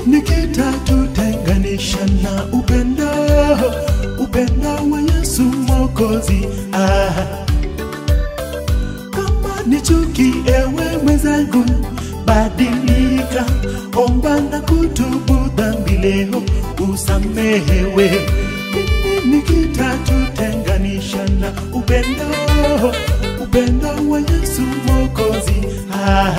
nikitatutenganisha na upendo upendo wa Yesu Mwokozi ah. Kama ni chuki, ewe mwenzangu, badilika, omba na kutubu dhambi leo, usamehewe. Nini nikitatutenganisha na upendo upendo wa Yesu Mwokozi ah.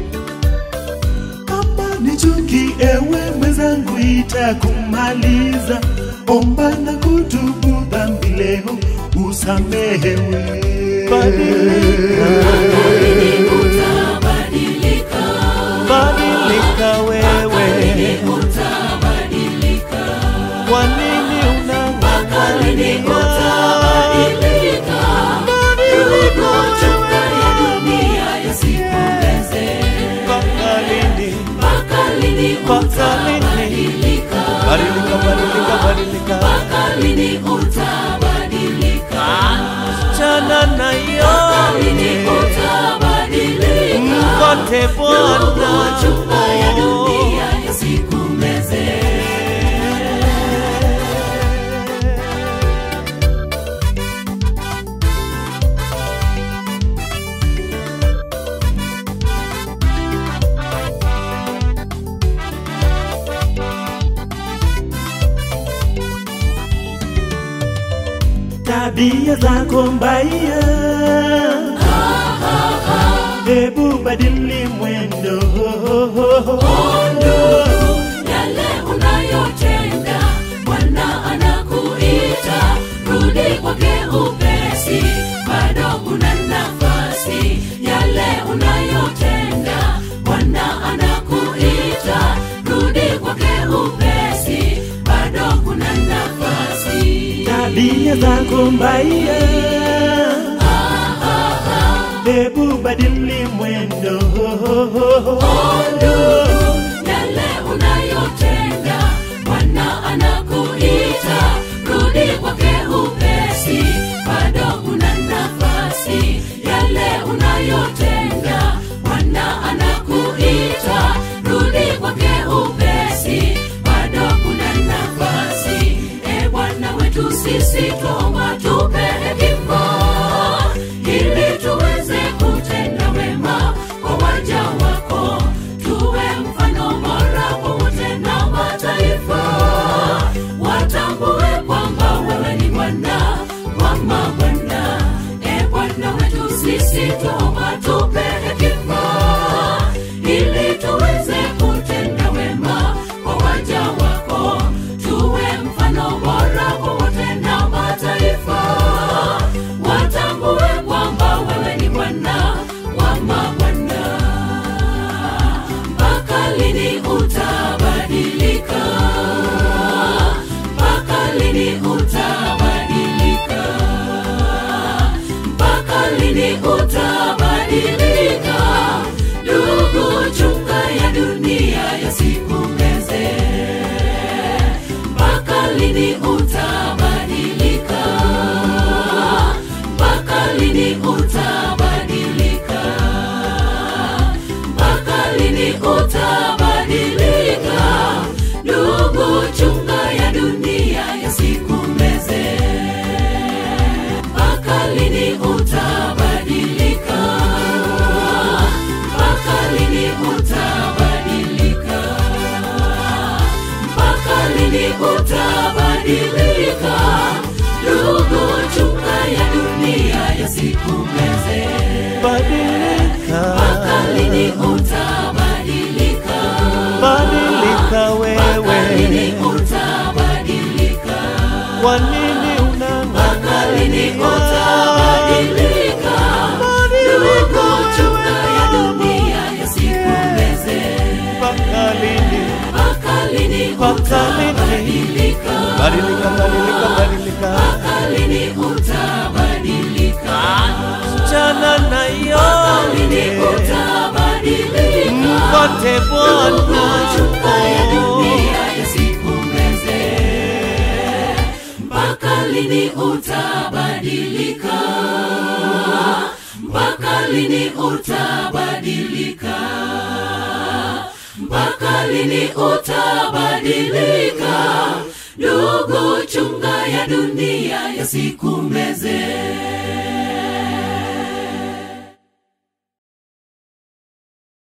Kama ni chuki, ewe mwenzangu, itakumaliza. Omba na kutubu dhambi leo, usamehewe. Badilika, utabadilika badilika wewe. utabadilika Kwa nini lini utabadilika unang'ang'ania? choka ya dunia yasikumeze Mpaka lini? mpaka lini Mpaka lini? utabadilika Badilika, badilika, badilika. mpaka lini utabadilika Chana na lini yote utabadilika mkote Bwana. choka ya dunia yasikumeze tabia zako mbaya, hebu badili mwendo. yale unayotenda bwana anakuita rudi kwake upesi bado kuna nafasi yale unayotenda bwana anakuita rudi kwake upesi bado kuna nafasi Tabia zako mbaya, hebu badili mwendo. yale unayotenda bwana anakuita rudi kwake upesi bado kuna nafasi yale unayotenda bwana anakuita rudi kwake upesi bado kuna nafasi e bwana wetu sisi twomba tupe hekima ili tuweze kutenda wema kwa waja wako tuwe mfano bora kwa wote na mataifa watambue kwamba wewe ni bwana wa mabwana e bwana wetu sisi twomba tupe hekima ili tuweze kutenda wema kwa waja wako tuwe mfano bora kwa wote na mataifa watambue kwamba wewe ni bwana wa mabwana mpaka lini utabadilika mpaka lini utabadilika mpaka lini utabadilika ndugu chunga ya dunia yasikumeze mpaka lini utabadilika mpaka lini utabadilika mpaka lini utabadilika ndugu chunga ya dunia yasikumeze mpaka lini utabadilika mpaka lini utabadilika mpaka lini utabadilika ndugu chunga ya dunia yasikumeze Badilika, mpaka lini utabadilika badilika mpaka lini wewe. utabadilika Kwa nini mpaka lini unang'ang'ania? utabadilika ndugu chunga ya dunia yasikumeze Mpaka lini? mpaka lini Mpaka lini? utabadilika Badilika, badilika, badilika. mpaka lini utabadilika Chana na lini yote utabadilika mkote Bwana. Chunga ya dunia yasikumeze mpaka lini utabadilika mpaka lini utabadilika mpaka lini utabadilika ndugu chunga ya dunia yasikumeze